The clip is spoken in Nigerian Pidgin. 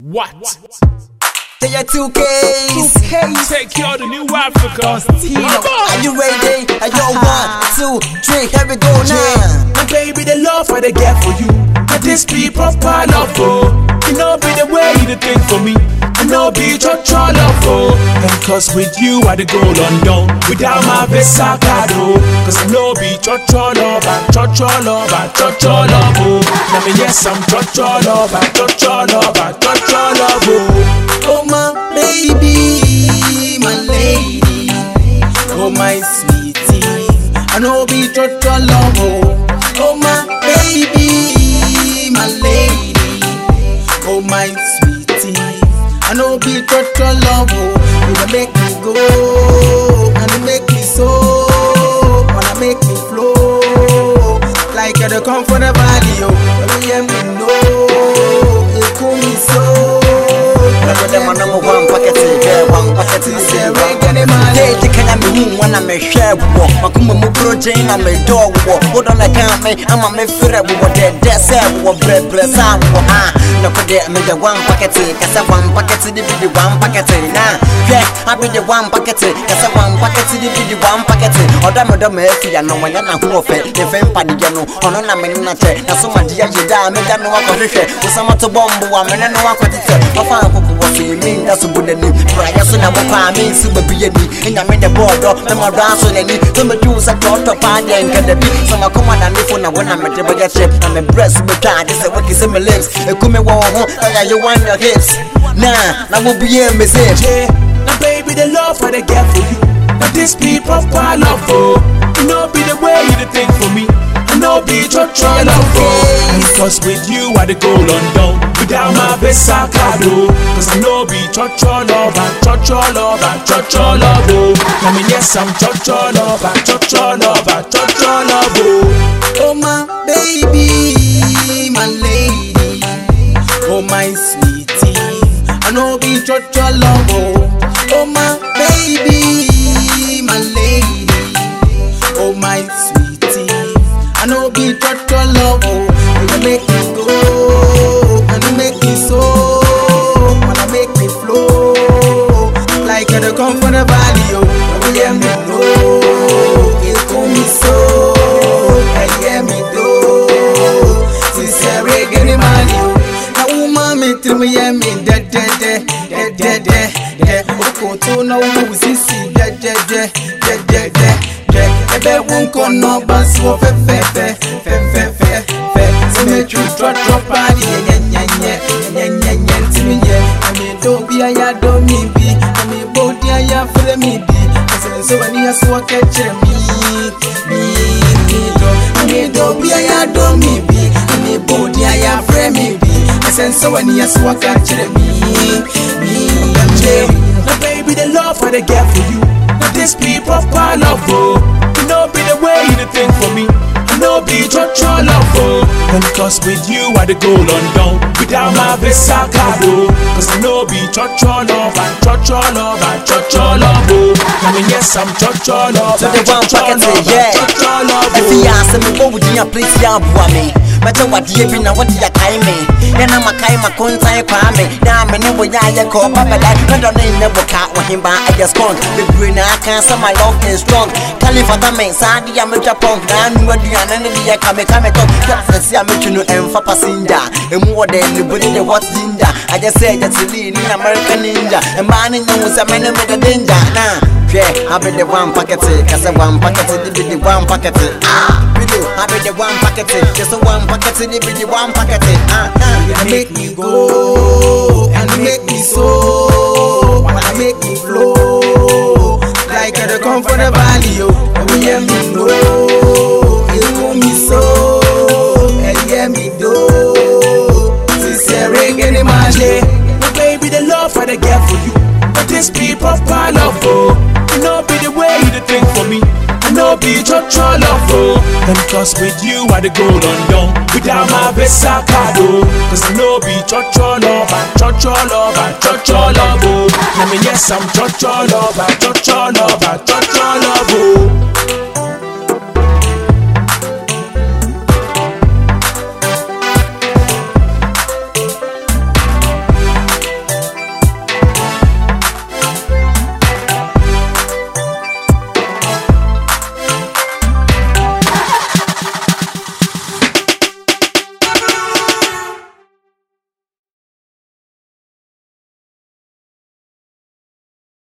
What? Say your two Ks. Take you to New Africa. Are you ready? Are you one, two, three? Here we go now. My baby, the love I they get for you. And this be proper love, oh. You know, be the way you the think for me. I know be your true love, oh. And cause with you, I the go London. Without my visa card, oh. Cause I know be your true love, I your true love, I your true love, oh. Now me, yes, I'm your true love, I your true love, I your true love, oh. Oh my baby, my lady, oh my sweetie, I know be total love. Oh, oh my baby, my lady, oh my sweetie, I know be total love. Oh, you wanna make me go, and you make me so, wanna make me flow, like I come from the valley. Oh, let me hear me know, it cool me so. Never them on number one packet, yeah, one packet is a Hey, the kind of me when I'm a share war. Makuma Muprotein, I'm a dog war. Hold on, I can't me, I'm a me feel what dead, that's it, what bread, bread, ah. No, could they make the one packet, cause I one packet, the big one packet, nah. Yeah, I be the one packet, cause I one packet, the big one packet. Or damn, the Murphy, I know when I'm who of it, the fame paddy, you know, on a minute, now so my dear, you die, make that no one got it. Was some to bomb, I'm in no one got it. I found what's in me, that's a good name. Brian, so now I'm me, super be and I'm in the border, the more dance on any. Some of you are taught to find and get the beat. Some are come on and live on when I'm at the budget ship. I'm a breast with time, this is what is in my lips. It come me one home, I you want your hips. Nah, now we'll be in message. Yeah, now baby, the love I they get for you. Now this be proper love, oh. You know be the way you the think for me. I know be your true love, oh. And cause with you I the go London. Without my visa card, oh. Cause I know be your true love, I your true love, I your true love, oh. I mean yes, I'm your true love, I your true love, I your true love, oh. Oh my baby, my lady, oh my sweetie, I know be your true love, oh. Oh my baby, my lady, oh my sweetie, I know be your true love, oh. You make me go, and you make me so, wanna make me flow, like I come from the valley, oh. You hear me know, you call me so, and hear me do, since reggae ni mali, oh. Na uma me trim hear me de de de de de de de, oko to na wo sisi de de de de de de de, ebe wo nkono basi wo fe fe fe fe fe fe fe, se me tru tro tro party nye nye nye nye nye nye ntimi nye, ame do bi aya do mi bi, ame bo di aya fere mi bi, ase se wani aso wa kechere mi mi mi do, ame do bi aya do mi bi, ame bo di aya fere mi bi, ase se wani aso wa kechere mi mi Yeah, mi. now baby, the love I they get for you. Now this be proper love, oh. You know be the way you the think for me. I know be your true love, oh. And cause with you I the go London. Without my visa card, oh. Cause I know be your true love, I your true love, I your true love, oh. I mean yes, I'm your true love, So I the your one true packet, love, I yeah. your true love, If you oh. ask me what would you please ya me? Mata wadi bi na wadi ya kai me. Yana makai makunta ya kwa me. Na me ne wo ya ya ko babala. Na do ne ne boka wo himba I just con. The brain I can say my love is strong. Kalifata me sadi ya me japon. Na nu wadi ya na ne ya kame kame to. Ya fesi ya me tunu emfa passenger. Emu wode ni body the what ginger. I just say that you ni American ninja. And man in you say me ne me the danger. Nah. Yeah, I be the one packet, cause I one packet, it be the one packet. Ah, we do, I be the one packet, just a one packet, it be the one packet. Ah, ah, You make me go and you make me so wanna make me flow like I come from the valley, oh. And we hear me know, you call me so, and hear me do. Sincere reggae ni mali, Now baby, the love I they get for you. But this be proper love, oh. You know be the way you the think for me. I know be your true love, oh. And cause with you I the go London. Without my visa card, oh. Cause I know be your true love, I your true love, I your true love, oh. I mean yes, I'm your true love, I your true love, I your true love, oh.